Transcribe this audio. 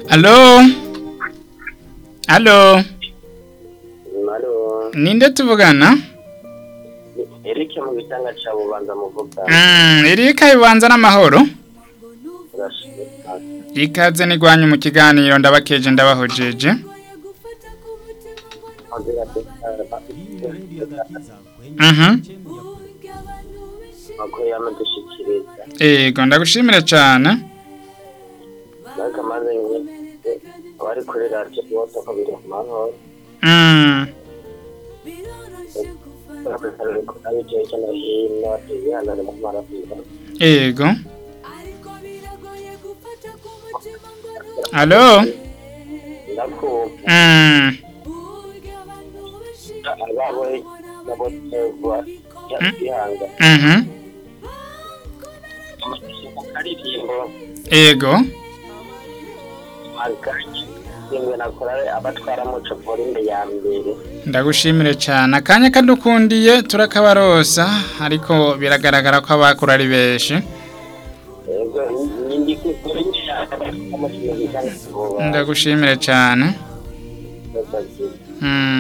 Alo? Alo? Halo, Ninde tuvugana? Eric mu gitanga ca bubanza muvuga. Mm, Erika ibanza n'amahoro. Urashimika. Ikaze nigwanyu mu kiganiro ndabakeje ndabahojeje. Ongera Mhm. Mako yamudushikiriza. Ego ndagushimira cyane. Naka maze abari kuri radio bose ko biri ku mahoro. Mm. Ari cyo cyo no hino tuyana mu marafika. Ego. Alo? Ndakumva Mm. ababo nabo tegwa yahanga. Mhm. Karirimbo Ego. marikanye. Yemwe nakora abatwara muco polinde ya mbere. Ndagushimire cyane. Akanya kadukundiye turakabarosa ariko biragaragara ko abakura ari benshi. Ego nindi kuri nshaka mu gitanga Ndagushimire cyane. Mm.